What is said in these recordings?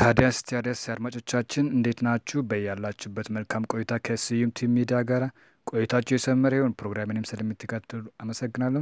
ታዲያስ ታዲያስ አድማጮቻችን እንዴት ናችሁ? በያላችሁበት መልካም ቆይታ ከስዩም ቲም ሚዲያ ጋር ቆይታችሁ የሰመረ ይሁን። ፕሮግራምንም ስለምትከታተሉ አመሰግናለሁ።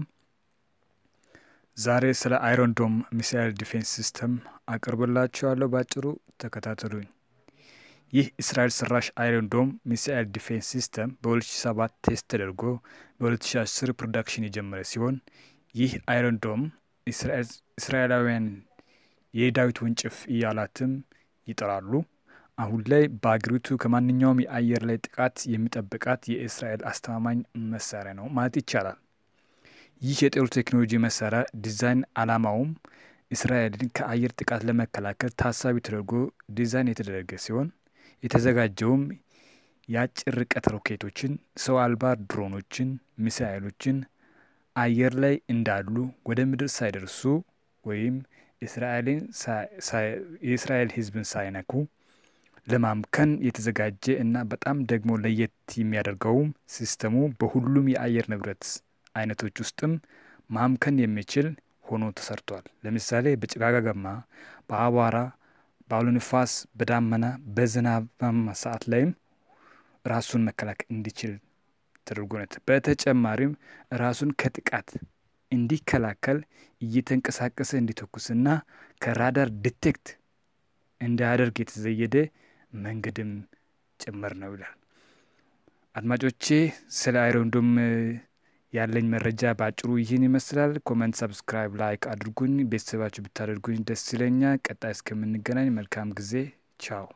ዛሬ ስለ አይሮን ዶም ሚሳይል ዲፌንስ ሲስተም አቅርብላችኋለሁ። ባጭሩ ተከታተሉኝ። ይህ እስራኤል ሰራሽ አይሮን ዶም ሚሳይል ዲፌንስ ሲስተም በ2007 ቴስት ተደርጎ በ2010 ፕሮዳክሽን የጀመረ ሲሆን ይህ አይሮን ዶም እስራኤላውያን የዳዊት ወንጭፍ እያላትም ይጠራሉ። አሁን ላይ በአገሪቱ ከማንኛውም የአየር ላይ ጥቃት የሚጠብቃት የእስራኤል አስተማማኝ መሳሪያ ነው ማለት ይቻላል። ይህ የጦር ቴክኖሎጂ መሳሪያ ዲዛይን ዓላማውም እስራኤልን ከአየር ጥቃት ለመከላከል ታሳቢ ተደርጎ ዲዛይን የተደረገ ሲሆን የተዘጋጀውም የአጭር ርቀት ሮኬቶችን፣ ሰው አልባ ድሮኖችን፣ ሚሳይሎችን አየር ላይ እንዳሉ ወደ ምድር ሳይደርሱ ወይም እስራኤልን የእስራኤል ሕዝብን ሳይነኩ ለማምከን የተዘጋጀ እና በጣም ደግሞ ለየት የሚያደርገውም ሲስተሙ በሁሉም የአየር ንብረት አይነቶች ውስጥም ማምከን የሚችል ሆኖ ተሰርቷል። ለምሳሌ በጭጋጋማ፣ በአቧራ፣ በአውሎ ንፋስ፣ በዳመና፣ በዝናባማ ሰዓት ላይም ራሱን መከላከል እንዲችል ተደርጎ ነው። በተጨማሪም ራሱን ከጥቃት እንዲከላከል እየተንቀሳቀሰ እንዲተኩስና ከራዳር ዲቴክት እንዳያደርግ የተዘየደ መንገድም ጭምር ነው ይላል። አድማጮቼ ስለ አይሮን ዶም ያለኝ መረጃ በአጭሩ ይህን ይመስላል። ኮመንት፣ ሰብስክራይብ፣ ላይክ አድርጉኝ። ቤተሰባችሁ ብታደርጉኝ ደስ ይለኛል። ቀጣይ እስከምንገናኝ መልካም ጊዜ። ቻው